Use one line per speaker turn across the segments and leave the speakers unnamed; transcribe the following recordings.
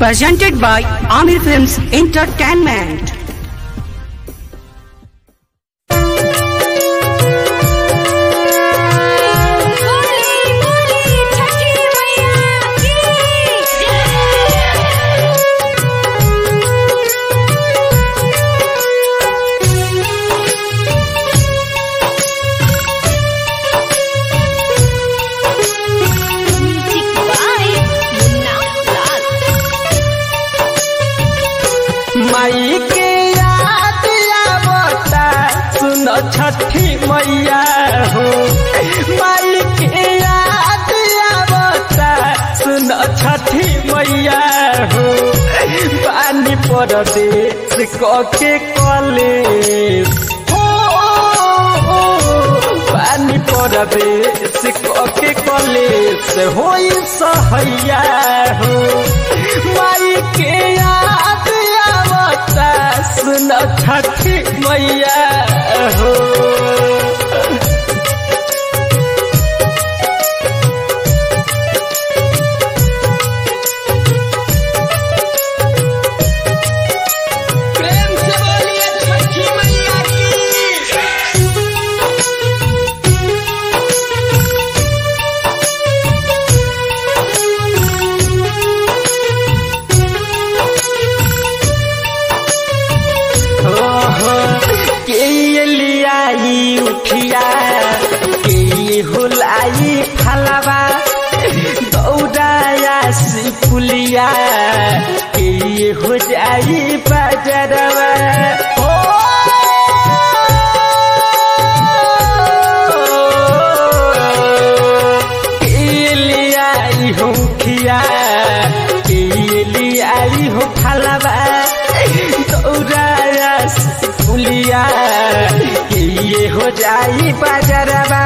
presented by Amir Films Entertainment.
माई के याद आवता सुन छठी मैया हो माई के याद आवता सुन छठी मैया हो पानी पर देश के कॉलेज हो पानी पर देश के कॉलेज होई सहैया हो माई के याद आवता सुन छठी मैया हो प्रेम से बोलिए छठी मैया की के लियाई उठिया के हुलाई फलवा दौड़ाया सिपुलिया के हो जाई बजरवा ओ के लियाई हो खिया के लियाई हो फलवा दौड़ाया फुलिया के ये हो जाई बाजारवा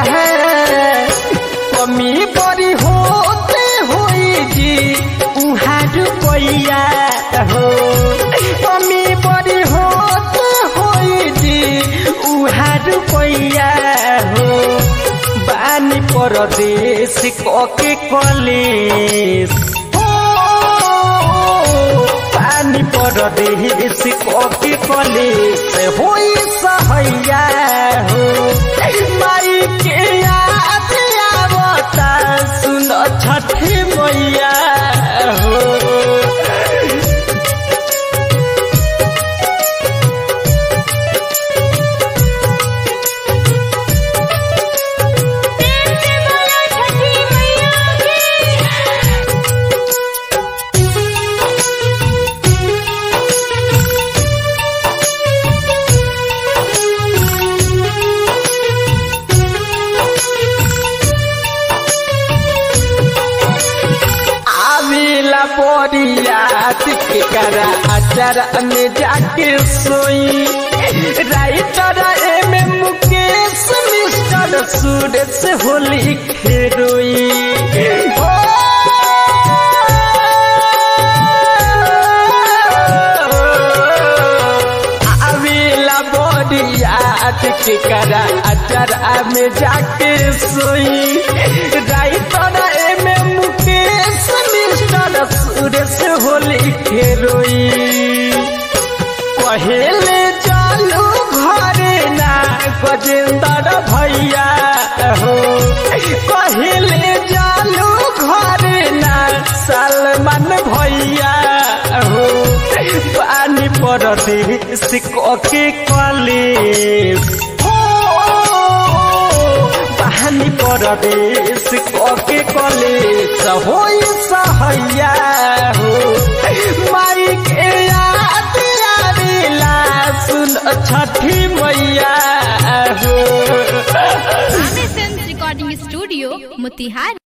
कमी बड़ी होते होई जी उहाँ रुपैया हो कमी बड़ी होते होई जी उहाँ रुपैया हो बानी परदेश कके कलेश पानी परदेश कके कलेश होई सहैया हो माई के याद आवता सुन छठी मैया हो आविला बोरियात के करा अचर में जाके सोई writer M M Mukesh mister Suraj Holi खेरोई हो आविला बोरियात के करा अचर में जाके सोई writer M M Mukesh mister Suresh Holi खेरोई पहले चालू घरे ना गजेंद्र भैया हो पहले चालू घरे ना सलमान भैया हो पानी पर देश के कॉलेज पानी पर देश के कॉलेज होई सहैया हो माई के याद आवेला सुन छठी मैया हो
Aamir film recording studio Motihari